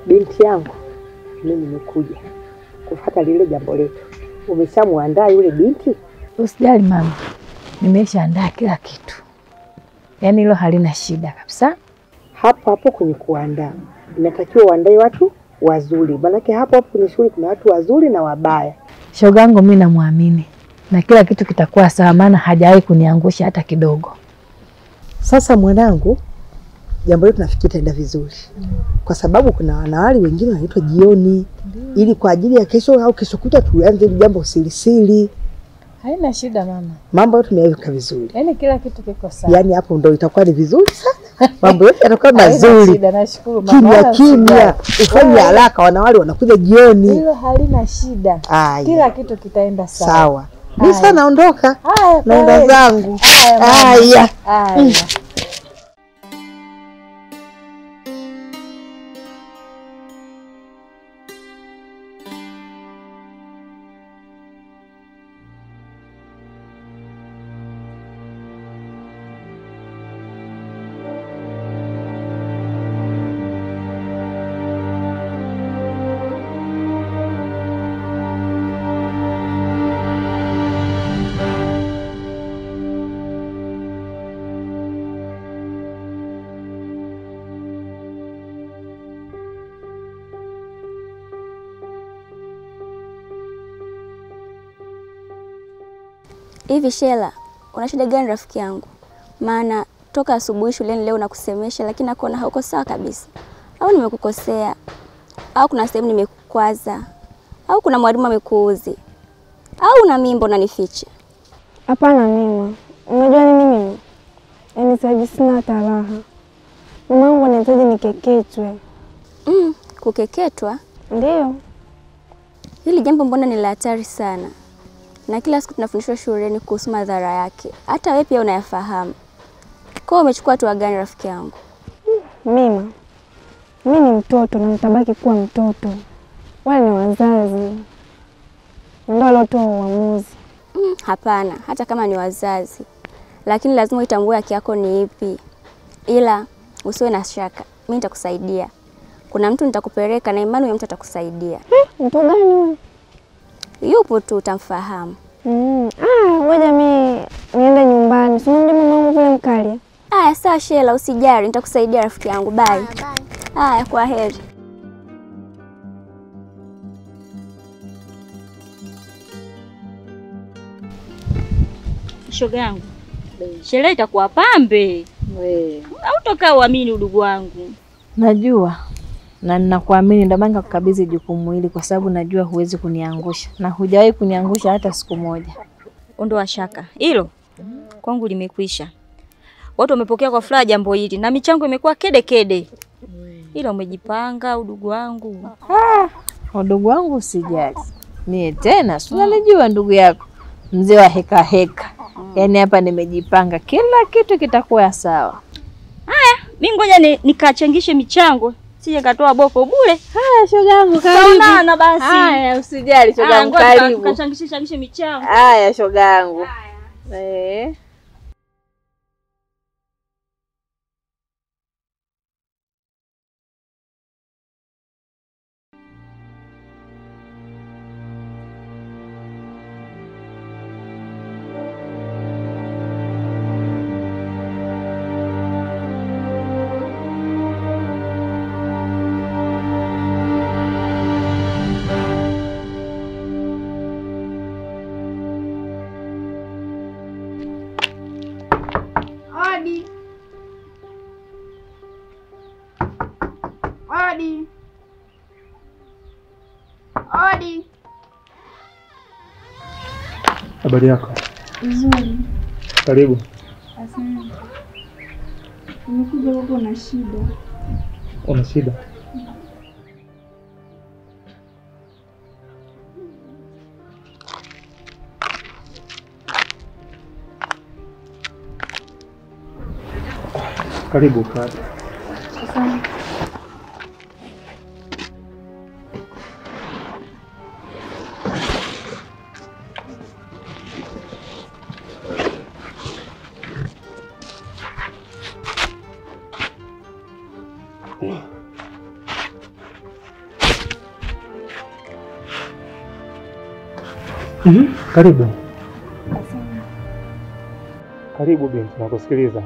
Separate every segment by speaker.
Speaker 1: Binti yangu, mimi nimekuja kufuata lile jambo letu. Umeshamwandaa yule binti?
Speaker 2: Usijali mama, nimeshaandaa kila kitu, yaani hilo halina shida kabisa.
Speaker 1: Hapo hapo kwenye kuandaa, inatakiwa uandae watu wazuri, maanake hapo hapo kwenye shughuli kuna watu wazuri na wabaya.
Speaker 2: Shogangu mi namwamini na kila kitu kitakuwa sawa, maana hajawahi kuniangusha hata kidogo.
Speaker 1: Sasa mwanangu, jambo letu nafikiri itaenda vizuri, kwa sababu kuna wanawali wengine wanaitwa jioni, ili kwa ajili ya kesho au kesho kuta tuanze hili jambo sirisiri.
Speaker 2: Haina shida mama,
Speaker 1: Mambo yote tumeyaweka vizuri,
Speaker 2: yaani kila kitu kiko sawa.
Speaker 1: yaani hapo ndo itakuwa ni vizuri sana, mambo yote yatakuwa
Speaker 2: Haina
Speaker 1: mazuri.
Speaker 2: shida, nashukuru mama,
Speaker 1: Kimya
Speaker 2: wala
Speaker 1: kimya,
Speaker 2: usijali.
Speaker 1: ufanye
Speaker 2: Wala-
Speaker 1: haraka, wanawali wanakuja jioni.
Speaker 2: Hilo halina shida,
Speaker 1: Aya,
Speaker 2: kila kitu kitaenda sawa.
Speaker 1: sawa. Mi
Speaker 2: Haya.
Speaker 1: sasa naondoka,
Speaker 2: Haya,
Speaker 1: naenda
Speaker 2: kwaheri.
Speaker 1: zangu.
Speaker 2: Haya, mama.
Speaker 1: Haya.
Speaker 2: Haya.
Speaker 3: Hivi Shela, una shida gani rafiki yangu? Maana toka asubuhi shuleni leo nakusemesha, lakini nakuona hauko sawa kabisa. Au nimekukosea? Au kuna sehemu nimekukwaza? Au kuna mwalimu amekuuzi? Au una mimba unanificha?
Speaker 4: Hapana Neema, unajua nini mimi? Yaani sasa hivi sina hata raha. Mama yangu anahitaji nikeketwe.
Speaker 3: Mm, kukeketwa?
Speaker 4: Ndiyo.
Speaker 3: Hili jambo mbona ni la hatari sana, na kila siku tunafundishwa shuleni kuhusu madhara yake. Hata wewe pia unayafahamu. Kwa hiyo umechukua hatua gani rafiki yangu?
Speaker 4: Mima, mi ni mtoto na nitabaki kuwa mtoto. Wale ni wazazi ndio waliotoa uamuzi.
Speaker 3: Mm, hapana, hata kama ni wazazi, lakini lazima uitambue haki yako ni ipi. Ila usiwe na shaka, mimi nitakusaidia. Kuna mtu nitakupeleka na imani huyo mtu atakusaidia.
Speaker 4: Mtu gani huyo?
Speaker 3: Yupo tu, utamfahamu.
Speaker 4: Mm. Ah, ngoja mi niende nyumbani. Si unamjua mama yangu vile mkali.
Speaker 3: Aya, sawa Shela, usijali, nitakusaidia rafiki yangu. Bye. Aya, kwa heri.
Speaker 5: Shoga yangu, sherehe itakuwa pambe. Au toka uamini udugu wangu.
Speaker 2: Najua na ninakuamini, ndio maana nikakukabidhi jukumu hili, kwa sababu najua huwezi kuniangusha na hujawahi kuniangusha hata siku moja.
Speaker 5: Ondoa shaka hilo kwangu limekwisha. Watu wamepokea kwa furaha jambo hili na michango imekuwa kede kede, ila umejipanga udugu wangu.
Speaker 2: Udugu wangu usijali, mie tena si unalijua ndugu yako mzee wa heka heka. Yaani hapa nimejipanga, kila kitu kitakuwa sawa.
Speaker 5: Mi ngoja ni, nikachangishe michango sije katoa boko bure.
Speaker 2: Haya shoga yangu,
Speaker 5: Tutaonana basi.
Speaker 2: Haya usijali shoga
Speaker 5: Ah,
Speaker 2: yangu,
Speaker 5: ngoja tuka-
Speaker 2: karibu.
Speaker 5: tukachangishe changishe michango.
Speaker 2: Haya shoga yangu. Eh.
Speaker 6: Odi. Odi. Odi.
Speaker 7: Habari yako?
Speaker 6: Nzuri.
Speaker 7: Karibu.
Speaker 6: Asante. Nimekuja huko na shida.
Speaker 7: Una shida? Karibu kaa.
Speaker 6: Asante.
Speaker 7: Mhm, Karibu. Karibu binti, nakusikiliza.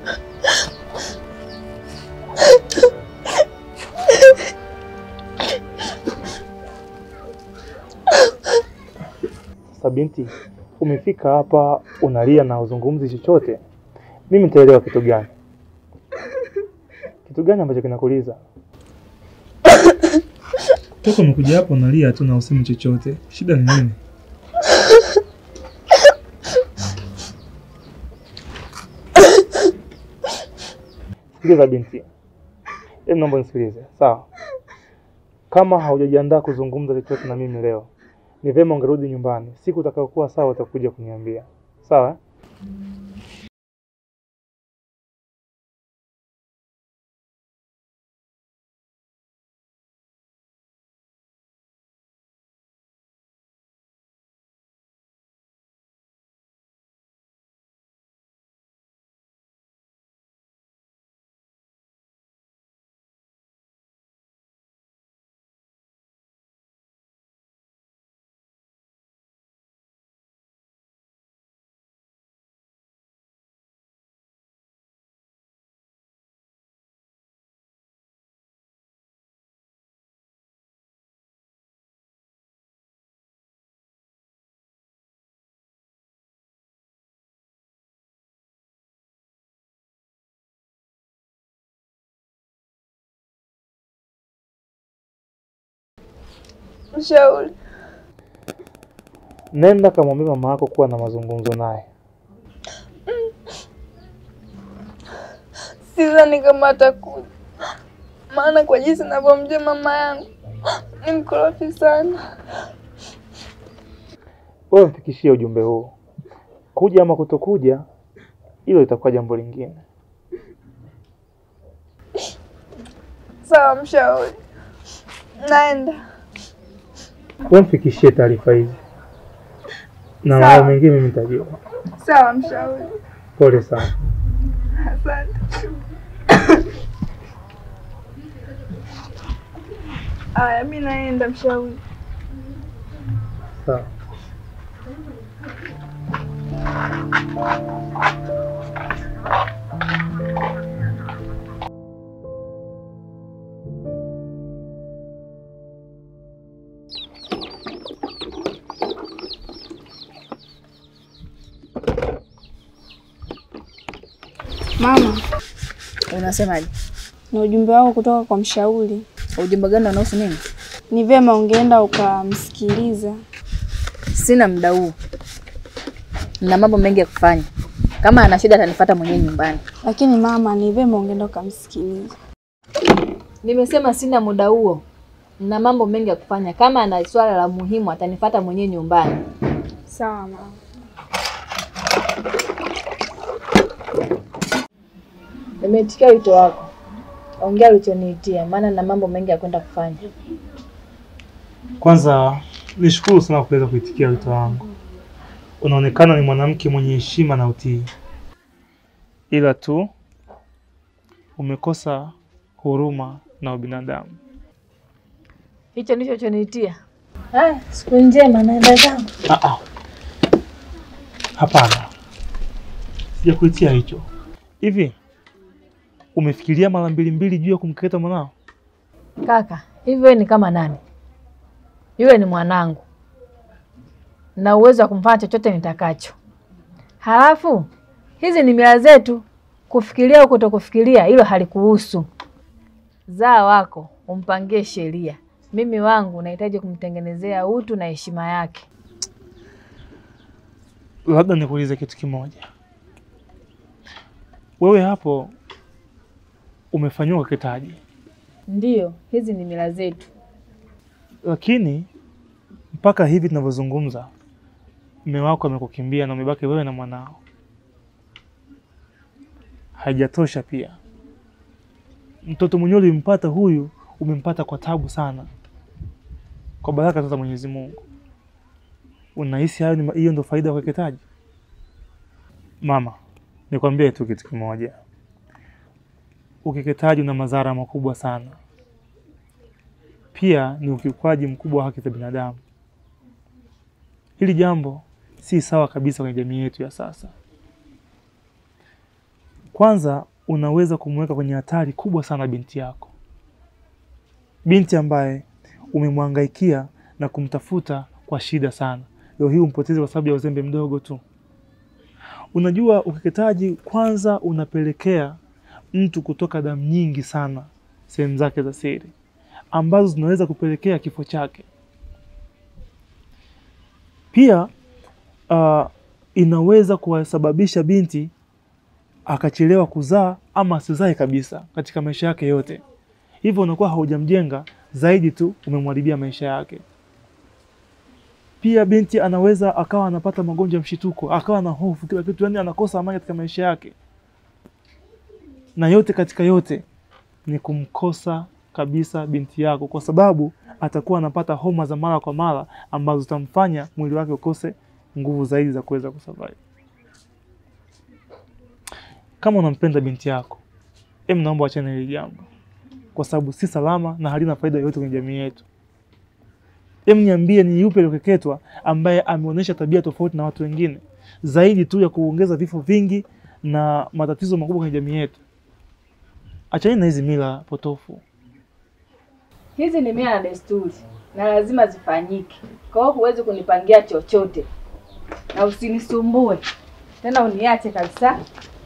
Speaker 7: Sasa binti, umefika hapa unalia na uzungumzi chochote, mimi nitaelewa kitu gani? Kitu gani ambacho kinakuliza? Toka umekuja hapa unalia tu na usemi chochote, shida ni nini? Sikiliza binti, hebu naomba nisikilize, sawa? Kama haujajiandaa kuzungumza chochote na mimi leo, ni vyema ungerudi nyumbani. Siku utakayokuwa sawa utakuja kuniambia, sawa? eh?
Speaker 6: Mshauri,
Speaker 7: Nenda kamwambia mama yako kuwa na mazungumzo naye.
Speaker 6: sidhani kama atakuja, maana kwa jinsi navyomjua mama yangu ni mkorofi sana.
Speaker 7: Wewe mfikishie ujumbe huu, kuja ama kutokuja, hilo itakuwa jambo lingine.
Speaker 6: Sawa mshauri, naenda.
Speaker 7: Wewe mfikishie taarifa hizi na
Speaker 6: Sawa.
Speaker 7: mambo mengine mimi nitajua.
Speaker 6: Sawa mshauri,
Speaker 7: Pole sana.
Speaker 6: asante. Aya, mi naenda mshauri.
Speaker 7: Sawa.
Speaker 4: Mama,
Speaker 2: Unasemaje?
Speaker 4: ni ujumbe wako kutoka kwa mshauri.
Speaker 2: Ujumbe gani unahusu nini?
Speaker 4: Ni vyema ungeenda ukamsikiliza.
Speaker 2: Sina muda huu, na mambo mengi ya kufanya. Kama ana shida atanifuata mwenyewe nyumbani.
Speaker 4: Lakini mama, ni vyema ungeenda ukamsikiliza.
Speaker 2: Nimesema sina muda huo, na mambo mengi ya kufanya. Kama ana swala la muhimu atanifuata mwenyewe nyumbani.
Speaker 4: Sawa mama.
Speaker 2: Nimeitikia wito wako, ongea ulichoniitia, maana na mambo mengi ya kwenda kufanya.
Speaker 7: Kwanza nishukuru sana kwa kuweza kuitikia wito wangu. Unaonekana ni mwanamke mwenye heshima na utii, ila tu umekosa huruma na ubinadamu.
Speaker 2: Hicho ndicho choniitia. Haya, siku njema, naenda zangu.
Speaker 7: Ah, ah. Hapana, sijakuitia hicho. Hivi umefikiria mara mbili mbili juu ya kumkeketa mwanao?
Speaker 2: Kaka, hivi wewe ni kama nani? Yule ni mwanangu na uwezo wa kumfanya chochote nitakacho. Halafu hizi ni mila zetu, kufikiria au kutokufikiria, hilo halikuhusu. Zaa wako umpangie sheria, mimi wangu nahitaji kumtengenezea utu na heshima yake.
Speaker 7: Labda nikuulize kitu kimoja, wewe hapo umefanyiwa ukeketaji,
Speaker 2: Ndiyo, hizi ni mila zetu.
Speaker 7: lakini mpaka hivi tunavyozungumza mume wako amekukimbia na umebaki wewe na mwanao. Haijatosha pia, mtoto mwenyewe ulimpata huyu, umempata kwa tabu sana, kwa baraka tu za Mwenyezi Mungu. Unahisi hayo ni hiyo ndio faida ya ukeketaji? Mama, nikwambie tu kitu kimoja, ukeketaji una madhara makubwa sana, pia ni ukiukwaji mkubwa wa haki za binadamu. hili jambo si sawa kabisa kwenye jamii yetu ya sasa. Kwanza, unaweza kumweka kwenye hatari kubwa sana binti yako, binti ambaye umemwangaikia na kumtafuta kwa shida sana. Leo hii umpoteze kwa sababu ya uzembe mdogo tu. Unajua, ukeketaji kwanza unapelekea mtu kutoka damu nyingi sana sehemu zake za siri ambazo zinaweza kupelekea kifo chake. Pia uh, inaweza kuwasababisha binti akachelewa kuzaa ama asizae kabisa katika maisha yake yote. Hivyo unakuwa haujamjenga zaidi tu, umemharibia maisha yake. Pia binti anaweza akawa anapata magonjwa ya mshituko, akawa na hofu kila kitu, yani anakosa amani katika maisha yake, na yote katika yote ni kumkosa kabisa binti yako, kwa sababu atakuwa anapata homa za mara kwa mara ambazo zitamfanya mwili wake ukose nguvu zaidi za kuweza kusurvive. Kama unampenda binti yako, em, naomba wachane hili jambo, kwa sababu si salama na halina faida yoyote kwenye jamii yetu. Em, niambie ni yupi aliyokeketwa ambaye ameonyesha tabia tofauti na watu wengine zaidi tu ya kuongeza vifo vingi na matatizo makubwa kwenye jamii yetu? Achani na hizi mila potofu.
Speaker 2: Hizi ni mila na desturi na lazima zifanyike. Kwa hiyo huwezi kunipangia chochote na usinisumbue tena, uniache kabisa.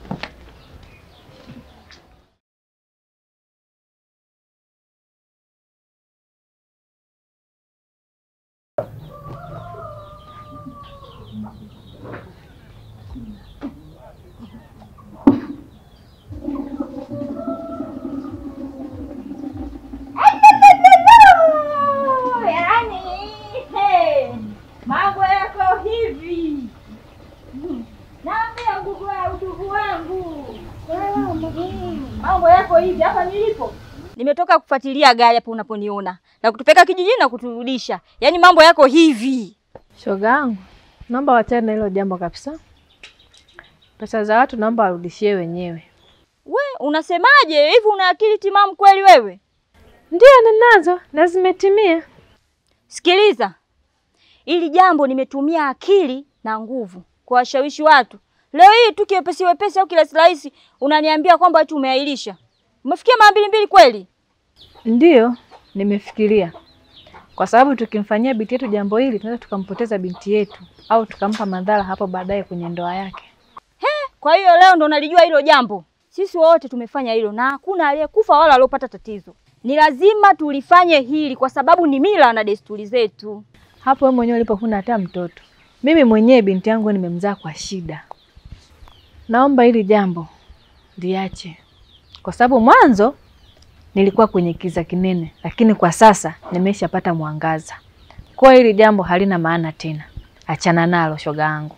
Speaker 5: Yaani, hey, mambo yako hivi. Naambia ndugu wa ndugu wangu. Mambo yako hivi hapa nilipo. Nimetoka kufuatilia gari hapo unaponiona na kutupeka kijijini na kuturudisha. Yaani mambo yako hivi.
Speaker 2: Shoga yangu, naomba wachane na hilo jambo kabisa. Pesa za watu naomba warudishie wenyewe.
Speaker 5: We, unasemaje? Hivi una akili timamu kweli wewe?
Speaker 2: Ndio ninazo na zimetimia.
Speaker 5: Sikiliza, ili jambo nimetumia akili na nguvu kuwashawishi watu. Leo hii tu kiwepesi wepesi au kirahisi rahisi unaniambia kwamba eti umeahirisha. Umefikia mara mbili mbili kweli?
Speaker 2: Ndiyo, nimefikiria kwa sababu tukimfanyia binti yetu jambo hili tunaweza tukampoteza binti yetu au tukampa madhara hapo baadaye kwenye ndoa yake.
Speaker 5: Kwa hiyo leo ndo nalijua hilo jambo. Sisi wote tumefanya hilo na hakuna aliyekufa wala aliyopata tatizo. Ni lazima tulifanye hili kwa sababu ni mila na desturi zetu.
Speaker 2: Hapo wewe mwenyewe ulipo huna hata mtoto. Mimi mwenyewe binti yangu nimemzaa kwa shida. Naomba hili jambo liache, kwa sababu mwanzo nilikuwa kwenye kiza kinene, lakini kwa sasa nimeshapata mwangaza. Kwa hiyo hili jambo halina maana tena, achana nalo shoga yangu.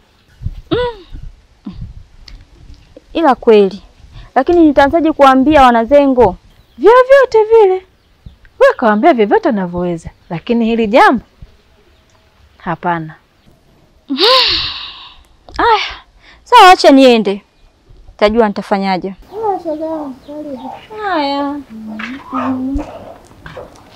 Speaker 5: Ila kweli. Lakini nitaanzaje kuambia wanazengo?
Speaker 2: Vyovyote vile wewe kawaambia vyovyote unavyoweza, lakini hili jambo hapana.
Speaker 5: Aya, sawa, acha niende, tajua nitafanyaje. Haya.